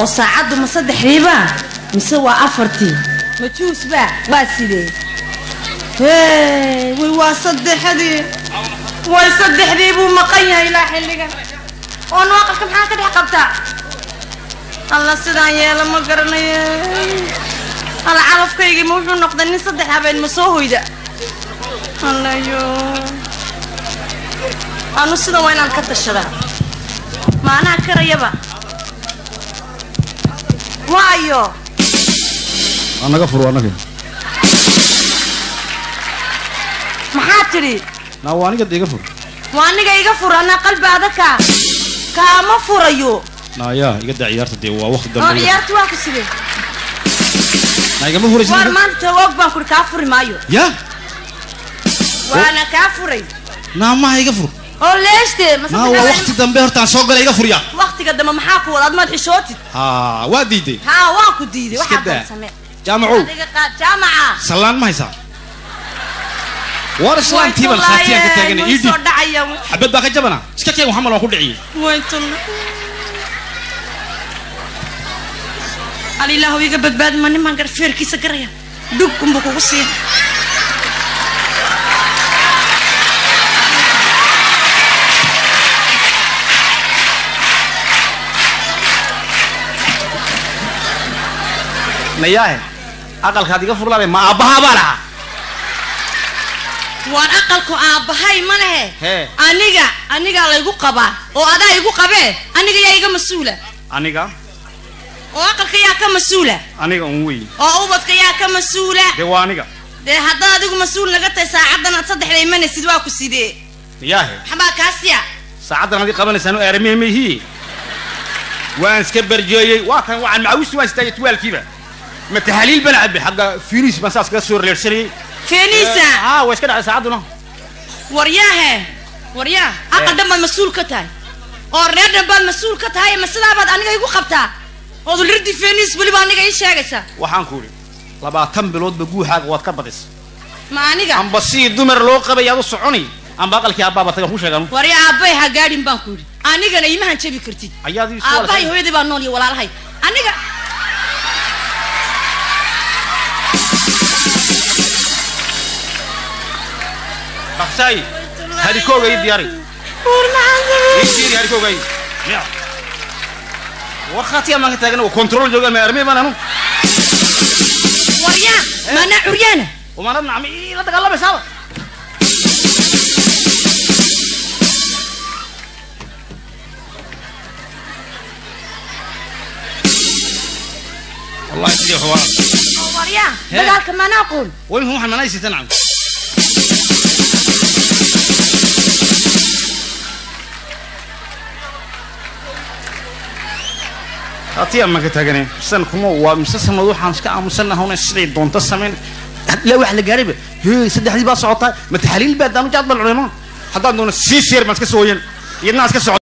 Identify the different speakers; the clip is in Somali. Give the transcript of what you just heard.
Speaker 1: oo saacaddu ma saddexdiibaa mise waa afartii ma juusbaa waa sidee hee way waa saddexdii way saddexdii buu maqan yahay ilaa xilligan oo nuaqalka maxaa ka dhex qabtaa alla sidaan yeela ma garanayo alla calafkaygii ma wuxuu noqday nin saddex habeen ma soo hoyda allayo anu sidan waa inaan ka tashadaa maanaha karayaba waayo
Speaker 2: anaga fur anaga
Speaker 1: maxaa tidhi
Speaker 2: naa waa aniga iga fur
Speaker 1: waa aniga iga fur anaa qalbi adaka kaama furayo
Speaker 2: naayaa iga daa ciyaarta dee waa waqti
Speaker 1: oo
Speaker 2: dambe
Speaker 1: ciyaartu waa ku sidee
Speaker 2: naa igama furaysid
Speaker 1: waar maanta tawoog baan kuri kaa furi maayo
Speaker 2: ya
Speaker 1: waana kaa furay
Speaker 2: naa maha iga fur
Speaker 1: oo leeshte ma
Speaker 2: naa waa waqti dambe hortaan soo gala iga furya
Speaker 1: waqtiga dambe maxaa ku wada ad maad xishootid
Speaker 2: ha waa diiday
Speaker 1: haa waan ku diiday
Speaker 2: Iska
Speaker 1: waxaa
Speaker 2: daa.
Speaker 1: doon samee
Speaker 2: jaamacow
Speaker 1: adiga qaad jaamaca
Speaker 2: sallaan ma haysaa war islaantii baan khaatiyaan ka taaganay ii
Speaker 1: soo
Speaker 2: dhiib
Speaker 1: dhacaya
Speaker 2: xabad baa ka jabana iska keen waxamal waan ku dhiciyey
Speaker 1: waytun alilaahu iga badbaadi ma nimaan garfeerkiisa garaya dhug unbuu kugu siin
Speaker 2: nayaahe aqalkaad iga furlaabay ma aabbahaa baa lahaa
Speaker 1: waan aqalku aabbahay ma lehe
Speaker 2: Hee.
Speaker 1: aniga anigaa laygu qabaa oo adaa igu qabee aniga yaa iga mas-uula
Speaker 2: aniga
Speaker 1: oo aqalka yaa ka mas-uula
Speaker 2: aniga un wey
Speaker 1: oo ubadka yaa ka mas-uula
Speaker 2: dee waa aniga
Speaker 1: dee haddaad adigu mas-uul naga tahay saacaddan aad saddexda imanaysid waa ku sidee
Speaker 2: nayaahe
Speaker 1: maxbaa kaasiya
Speaker 2: saacaddan adii qabanaysaan oo aaramihe mayhii waan iska barjeeyey waa kan waxaan macawisti waan istaagay tuwaalkiiba ma taxaliil bana cabbe xagga firis baan saas kaga soo reersanayey
Speaker 1: feeniisa
Speaker 2: haa way iska dhacday saacadduna
Speaker 1: waryaahe waryaa aqal dhan baad mas-uul ka tahay oo reer dhan baad mas-uul ka tahay ma sidaabaad aniga igu qabtaa ood lirdi feeniis weliba aniga ii sheegaysaa
Speaker 2: waxaan ku idhi labaatan biloodba guuxaaga waad ka badis
Speaker 1: ma aniga
Speaker 2: amba sidii dumar loo qabay aad u soconi amba aqalkii aabbaaba tagan ku sheegan
Speaker 1: waryaa aabbay ha gaadhin baan ku yidhi anigana imahan jabi kartid
Speaker 2: ayaad ii soo
Speaker 1: aabbahay
Speaker 2: walaashay.
Speaker 1: hooyaday baa nool iyo walaalahay aniga
Speaker 2: dhaqsaay harikooga ii diyaari ii diiri harikooga ii miya war khaatiya maan ka taagan oo control jooga ma armee baan anu
Speaker 1: waryaa maanaa curyaana
Speaker 2: umaanad nacmi ii la dagaalamaysaaba wallahi sidii xuwaa
Speaker 1: oo waryaa
Speaker 2: Hee.
Speaker 1: dagaalka maanaa qoon
Speaker 2: way muxuu waxaan manaysiita nacam hatiya maan ka taagane san kuma waa mise sanad waxaan iska aamusannahawna siday doonto samayn ilaa wax la gaarayba hee saddexdii baa socotaa ma taxaliil baa daanu jaad bal culemaan haddaan doono sii sheer baan iska soo wayan iyadnaa iska soco